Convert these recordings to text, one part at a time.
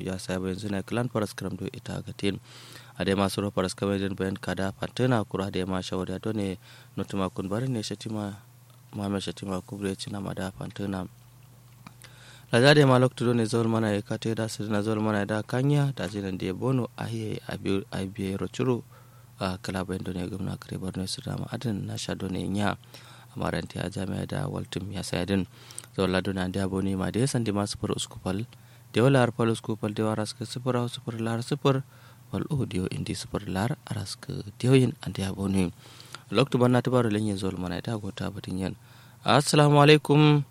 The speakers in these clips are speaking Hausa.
ya sai bayan zina clan paras kram do ita gatin ade ma suro paras kram den bayan kada pantena kura de ma shawada do ne notuma kun bari ne shatima mama shatima kubre cina mada pantena la de ma lokto do ne zol mana e kate da sirna zol mana da kanya da jinan de bono ahiye abiye rochuru a kala bayan do ne gumna kare borno su dama adin na sha do ne nya amaranti a jami'a da waltum ya sayadin zola duna da boni ma da yasan di masu fur uskupal da wala har fal uskupal da waras ka sifur au sifur lar sifur wal audio indi sifur lar aras ka diyoyin an da boni lokto banna ta baro lenye zol mana da gota batin yan assalamu alaikum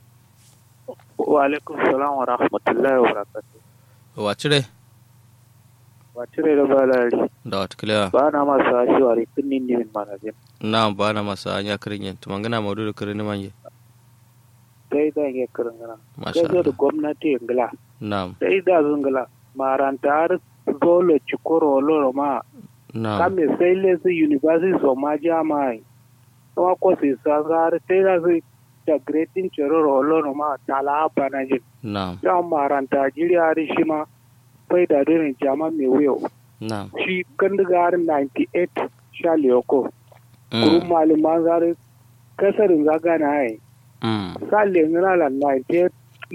wa alaikum salam wa rahmatullahi wa barakatuh wa cire wa cire da balari da wata kilewa ba na masu ashewa rikin nindi min magazin na ba na masa anya kirin yan tumangana maudu da kirin manje sai da ya kirin gana masha kai da Allah gwamnati ingila na'am sai da zungila maranta har zolo cikoro loro ma na'am kame sai lesu university so ma jama'i kuma ko sai san har sai da su da greatin ciroro loro ma tala banajin na'am yan maranta jiriya har shi ma fai da donin jama mai wuyo na'am shi kandigar 98 sha liyoko Mm, kurun malaman zare kasarin zaga na yi mm, sale ngana la 98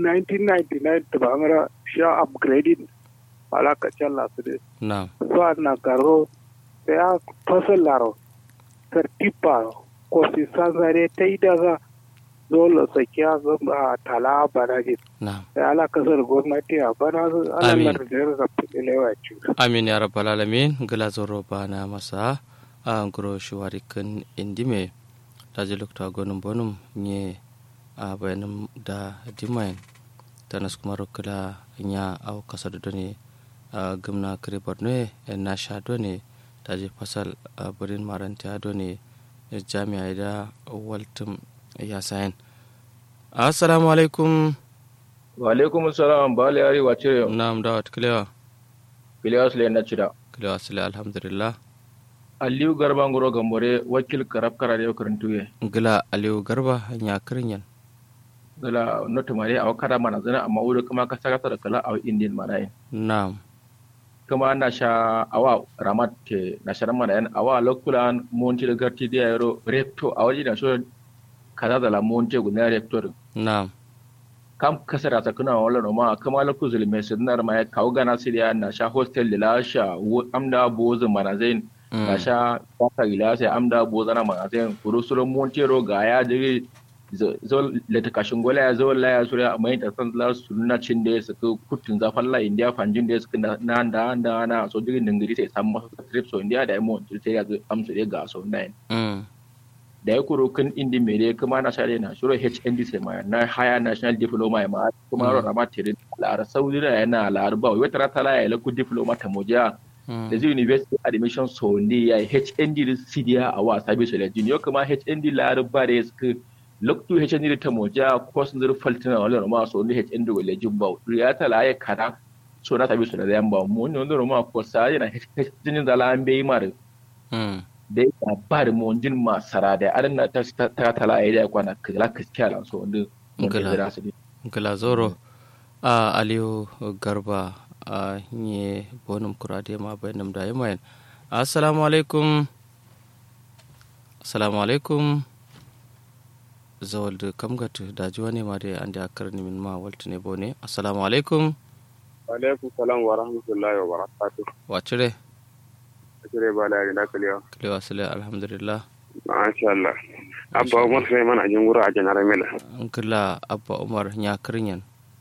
1999 ta bangara sha upgrading ala ka challa su de na'am so na karo sai a fasal laro tartipa ko si sanzare ta yi daga dole sakiya zama tala bana ji na'am sai ala kasar gwamnati a bana su ala Amin. lardar da filewa ci amin ya rabbal alamin gila zoro bana masa a ngoro shiwari kan indime daji lokta gonum bonum nye a bayanum da dimain tanas kuma rokala nya au kasado doni a gumna kare borno en na sha doni daji fasal a burin maranta doni jami'a da waltum ya sayan assalamu alaikum wa alaikum salam ba la yari wace na'am dawat kilewa Ilyas le na cida kilewa sile alhamdulillah Aliyu Garba Ngoro Gambore wakil karab karare karantuye gila aliyu garba ya kirinyan gala notu mare a wakara mana zana amma wuri kuma ka saka da kala a Indian mana yin na'am kuma na sha awa ramat ke na sha mana yan awa lokulan monti da garti da yaro recto a waje na so kaza da la monti guda rector na'am kam kasara ta kuna wala no ma kama loku zulme sinar ma ya kawo gana siriya na sha hostel da la sha wo- amda bozu mana zain Mm. kasha kwaka ila sai amda bozana ma sai kuro suro montero ga ya jiri zo leta kashin gola ya zo la ya sura mai ta san la sunna cin da su ku kutun zafan la india fanjin da su na na da da na so jirin dingiri sai san masa trip so india da mu sai ya amsu da ga so nine Mm. da ya kuro kan indi mere kuma na share na shiro HND sai ma na higher national diploma ma kuma ro rama tire la saudi da yana la arba wata rata la ya la ku diploma ta moja Mm. da zai university admission so ne ya yi hnd da cda a wa sabi su da jini kuma hnd laraba da ya suka loktu hnd da ta moja ko sun zuru faltina wala ma so ne hnd wala jimba ya ta la ya kara so na sabi su da yan ba mu ne wanda ma ko sa yana hnd da la an bai mar Mm. da ya ba da mu jin ma sara da adan na ta ta ta ta la ya da kwana kala kaskiya lan so wanda mun Gala. da su gila zoro a aliyu garba a nye bonum kurade ma bayanum da yamayan assalamu alaikum assalamu alaikum zawal da kamgatu da ji wani ma da an da akar ni min ma waltu ne bone assalamu alaikum alaikum salam wa rahmatullahi wa barakatuh wa cire kire ba da na kaliya kilewa sile alhamdulillah masha Allah abba umar sai mana jin wura a janar mila an kila abba umar ya kirinyan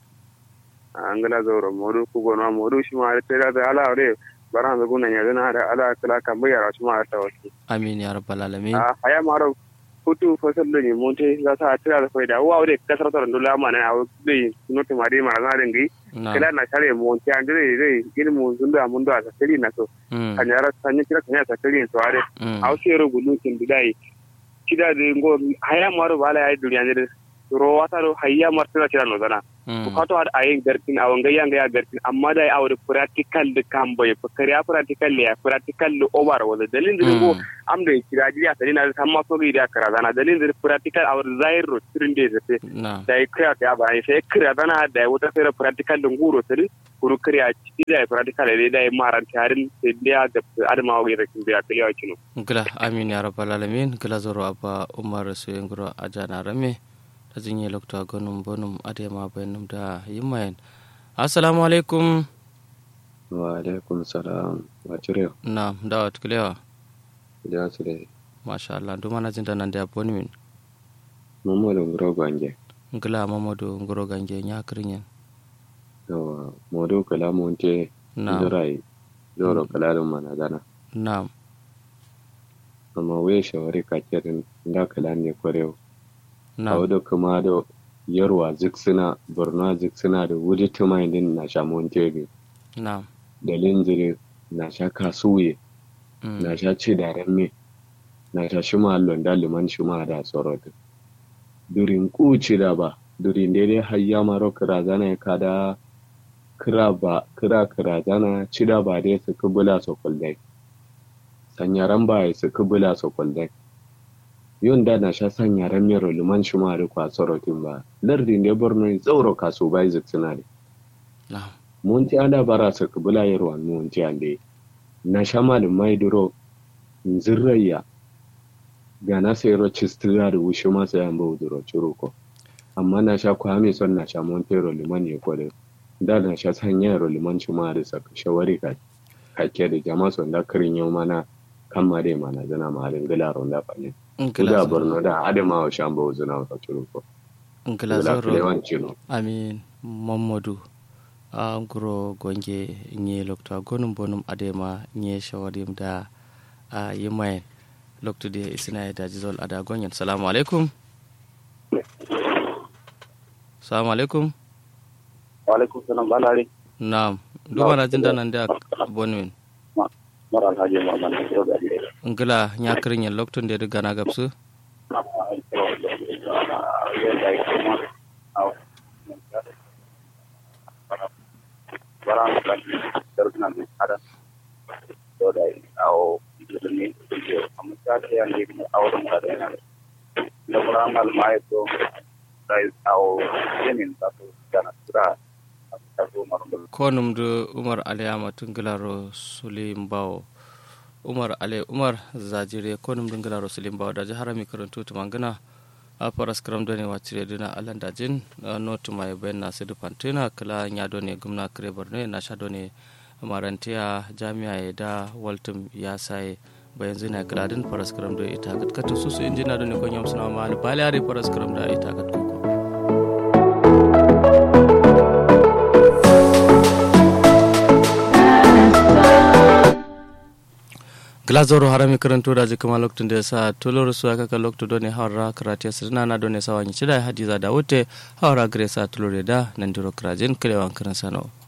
an gala zauro modu ku gona modu shi ma ta da ala ore baran da gunan yanzu na da ala kala kan bayar shi ma ta wasu amin ya rabbal alamin a haya maro hutu fasal da ne mun te za ta tira da faida wa ore kasar tar dole ma na awu dai noti mari ma na ringi na kila na share mun te an dai dai ilmu sun da mun da ta kiri na so Mm, kan yara san kira kan yara ta kiri to are mm, aw sero gulu kin dai kida de ngo haya maro bala ay duniya ne ro wata ro hayya martana kira no dana bukato ad ayin gartin awon ga yanga ya gartin amma da awon practical da kan bai fakari ya practical ya practical da over wala dalin da go am da kira jiya tani na san ma so ga kara zana dalin da practical awon zair ro tirin da zafe da ya kira ya ba sai kira zana da wata sai practical da nguro tani kuru kira ci da practical da da maran tarin sai da ga adama wa ga kin biya kai ya kino gila amin ya rabbal alamin gila zoro abba umar su yengro ajana rame ta jinye lokta gonum bonum adema bayanum da yimayen assalamu alaikum wa alaikum salam wa cire na da wat kilewa da su dai masha Allah duma na jinda nan da boni min mamadu ngoro gange ngila mamadu ngoro gange nya kirinyen yawa modo kala monte na durai zoro kala dum mana gana na amma we shawari kakirin da kala ne kwarewa a na wadda kuma da yarwa ziksina borno ziksina da wuri tumayin din na sha montego na da linzire na sha kasuye mm, na sha ci da ramme na sha shima londa liman shima da tsorotin durin kuci da ba durin daidai hayya maro kira zana ya kada kira ba kira kira zana ci da ba dai su kubula su kullai sanyaran ba ya su kubula su kullai yun da na sha sanyaran mero liman shima da kwa tsorotin ba lardin da borno ya tsauro kasu bai ziksina da na munti ada bara sa kubula yarwa munti ande na shamal mai duro nzirraya ga na sai ro chistira da wushi ma sai an bawu duro churuko amma na sha kwami son na sha montero liman ya kware da na sha sanya ro liman chuma da sa shawari ka kake da jama'a son da kirin yau mana kan ma dai mana zana ma halin gila ron da fane ngila da zoro borno da adama wa shan bawu zana wa churuko ngila gila zoro kilewan chino amin mamadu a nguro gonge nye lokta gonum bonum adema nye shawarim da a yimayen lokta da isina ya daji zol ada gonyen salamu alaikum salamu alaikum wa alaikum salam balari na'am duba na jinda nan da bonmin mara alhaji muhammad yau da dai ngila nya kirin yen loktun da riga na gabsu konum du umar aliyama tungilaro sulim bawo umar ale umar zajire konum dungilaro sulim bawo daji harami karantu tumangana a paras kram doni wacire duna alan dajin no tuma ben na sidu pantina kala nya doni gumna kre borne na sha doni marantiya jami'a da waltum ya sai bayan zina gladin paras kram do ita gat katu susu injina doni ko nyam suna mal balari paras kram da ita gat kuko glazoro harami karanto da ji kama lokacin da ya sa toloro su aka ka lokacin doni hawara karatiya sirna na doni sawa nyi cida hadiza da wote hawara gresa tolore da nan diro krajin kilewan karan sano